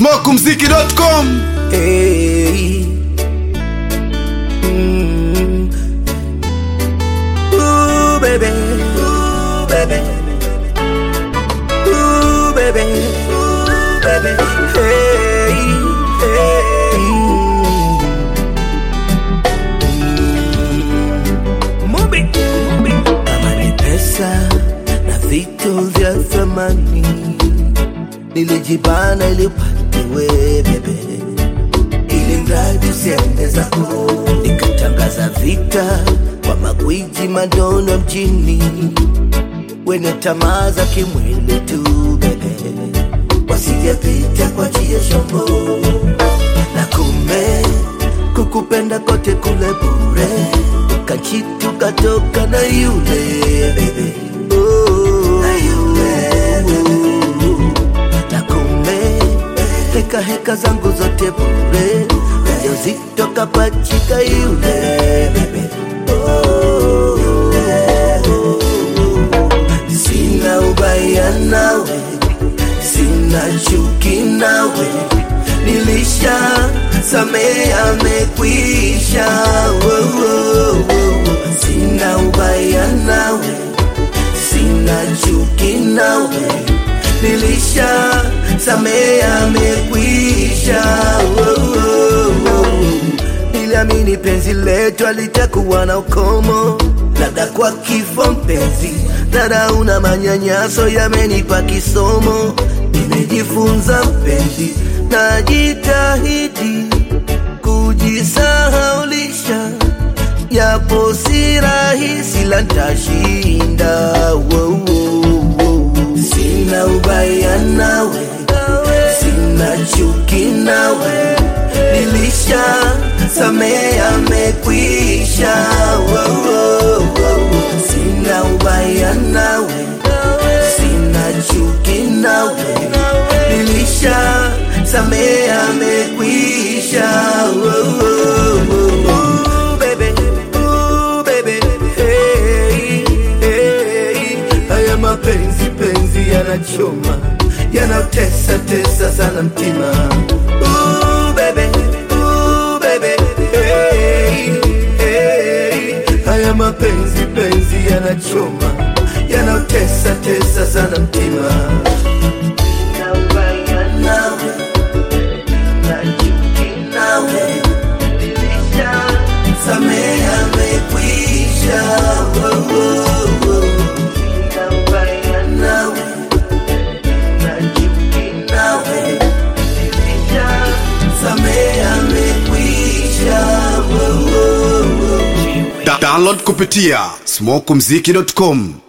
smokumziki.com Hey. Mm. Ooh, baby. Ooh, baby. Ooh, baby. Ooh, baby. Hey, hey. Mm. Mumbi, mumbi. Kama ni pesa na vitu vya thamani nilijibana ili upatiwe bebe ili mradi usiende zako nikatangaza vita kwa magwiji madono mjini wenye tamaa za kimwili tu bebe wasijapita kwa jia shombo na kume kukupenda kote kule bure kachitu katoka na yule bebe oh, na yule bebe na kumbe heka heka zangu zote bure ujauzito kapachika yule bebe Oh, sina ubaya nawe sina chuki nawe nilisha samea amekwisha Oh, oh, oh. sina ubaya nawe sina chuki nawe nilisha samea amekwisha oh, oh, oh. niliamini penzi letu alitakuwa na ukomo labda kwa kifo mpenzi dada una manyanyaso yamenipa kisomo nimejifunza mpenzi najitahidi kujisahaulisha yapo si rahisi la ntashinda wow, wow, wow. sina ubaya nawe sina chuki nawe nilisha samea amekwisha wow, wow, wow. sina ubaya nawe sina chuki nawe nilisha samea amekwisha wow, wow, wow. Ooh, baby, ooh, baby, hey, hey. Haya mapenzi penzi yanachoma yanatesa tesa sana mtima Ooh, baby, ooh, baby, hey, hey. Haya mapenzi penzi yanachoma yanatesa tesa sana mtima Na ubaya nawe, na chuki nawe nilisha samea amekwisha oh, oh, oh. Sina ubaya nawe na chuki nawe nilisha samea amekwisha oh, oh, oh. Da- download kupitia smokumziki.com